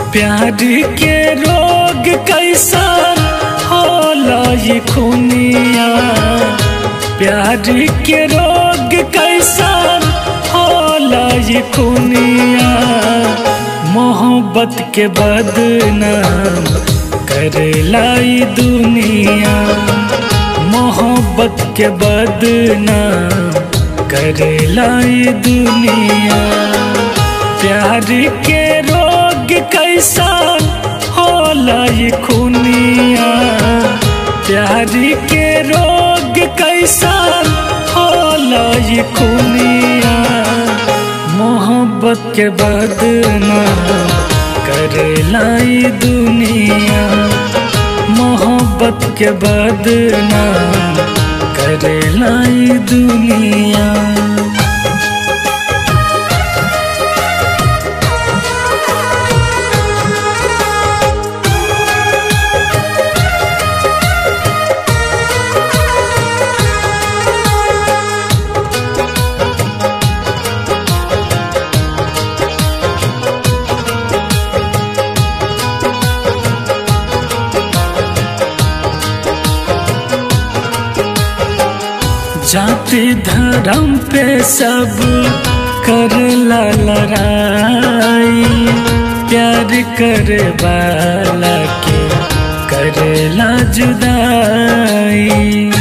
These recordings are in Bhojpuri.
प्यार के रोग कैसा होला ये खुनिया प्यार के रोग कैसा होला ये खुनिया मोहब्बत के बदनाम करेला ई दुनिया मोहब्बत के बदनाम करेला ई दुनिया प्यार के रोग कैसा होला ये खुनिया प्यार के रोग कैसा होला ये खुनिया मोहब्बत के बदनाम करेला ई दुनिया मोहब्बत के बदनाम करेला ई दुनिया जाति धर्म पे सब कर ला लड़ाई प्यार करे वाला के करेला जुदाई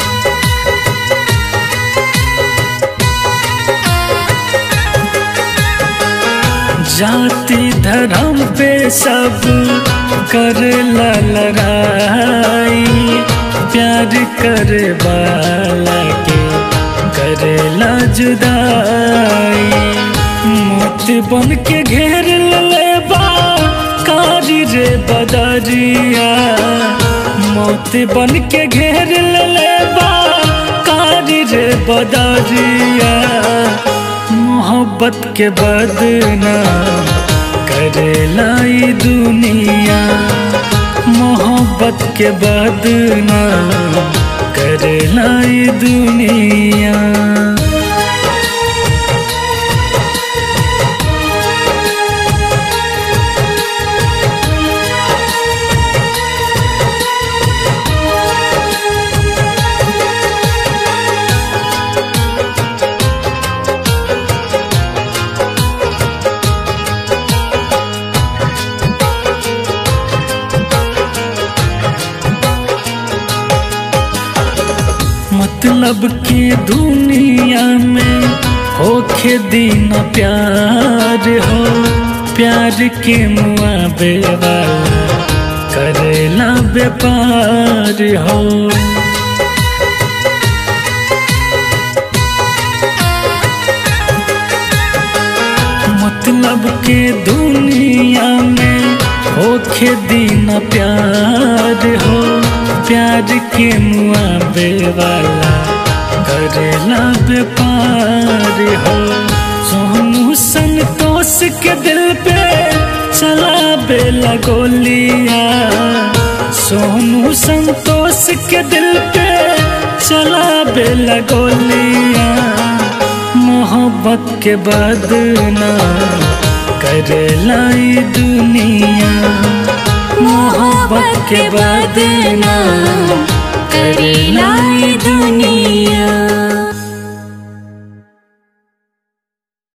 जाति धर्म पे सब कर ला लड़ाई प्यार करे वाला के करेला जुदाई मौत बन के घेर ले बा कारी रे बदरिया मौत बन के घेर ले बा कारी रे बदरिया मोहब्बत के बदनाम करेला ई दुनिया मोहब्बत के बदनाम करेला ई दुनिया मतलब की दुनिया में होखे दिन प्यार हो प्यार के मुआबे वाला करेला व्यापार हो मतलब के दुनिया में होखे दिन प्यार हो प्यार के मुआबे वाला करेला व्यापार हो सोनू संतोष के दिल पे चला बेला गोलिया सोनू संतोष के दिल पे चला बेला गोलिया मोहब्बत के बदनाम करेला ई दुनिया मोहब्बत के बदनाम